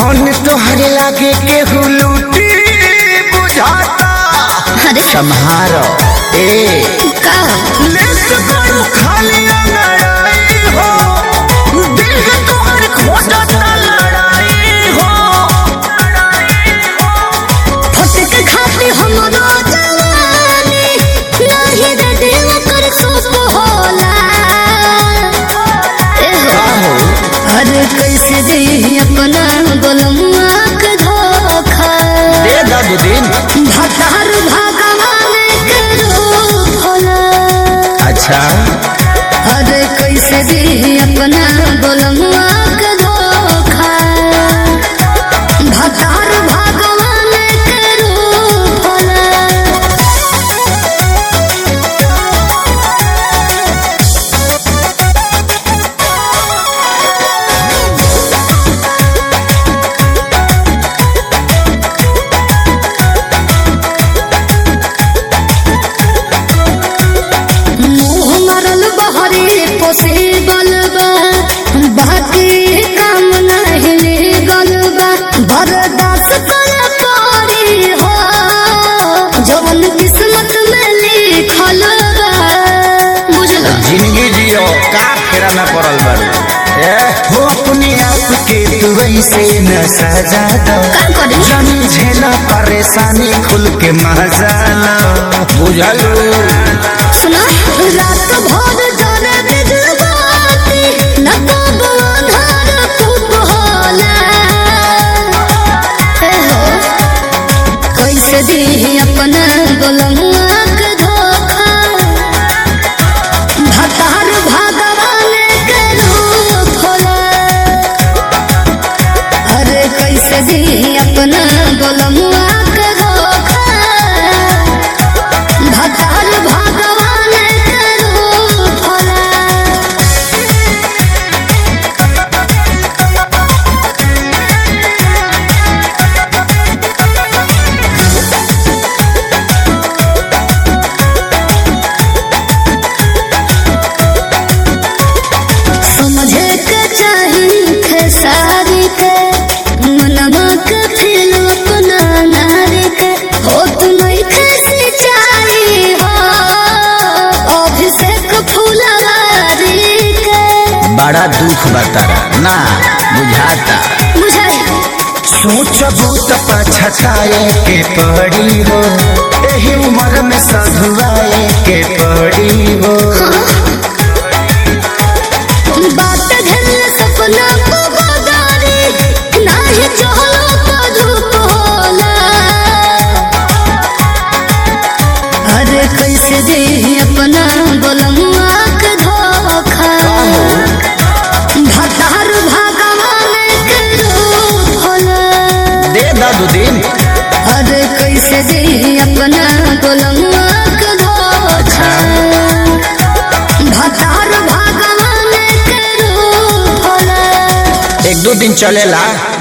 धन तोहरे लागे केहू लूटी बुझाता अरे सम्हारो ए का लेस करू खाली लड़ाई हो दिल है तोहर खोजता लड़ाई हो फटक खाती हमरो जवानी नाही रे दिल कर सुख होला ए हो आहो अरे कैसे दे अपना गोलमुआ के धोखा दे दादू दिन भतार भगवान के रूप होला अच्छा अरे कैसे दे अपना गोलमुआ के धोखा भतार भगवान के रूप होला मुँह मरल बहरे पोसे बलबा बाकी काम नहीं ले गलबा बर्दाश्त कर पारी हो जवन किस्मत में लिखल बा बुझल जिंदगी जियो का फेरा में पड़ल बारू ए हो अपने आप के तू ऐसे न सजा दो का करी जानी झेला परेशानी खुल के मजा लो बुझलू सुना रात भर जाने बिजबाती न कब अंधार खूब होला हे हो कैसे दी अपना गोलमुआ के धोखा भतार भगवान के रूप होला अरे कैसे दी अपना गोलमुआ के धोखा भतार भगवान के रूप होला समझे के चाही खेसारी के मनवा के फिर अपना नारी के हो तुम्हें खेसी चाही हो अभिषेक फुलवारी के बड़ा दुख बतारा ना बुझाता बुझाई सोचबू तो पछताए के पड़ी हो एही उम्र में सधुआए के पड़ी हो बात घर सपना को बदारी नाही चहलो पधुप होला अरे कैसे दे अपना गोलमुआ के धोखा भतार भगवान के रूप होला दे दादू दिन अरे कैसे दे अपना गोलमुआ के धोखा भतार भगवान के रूप होला एक दो दिन चलेला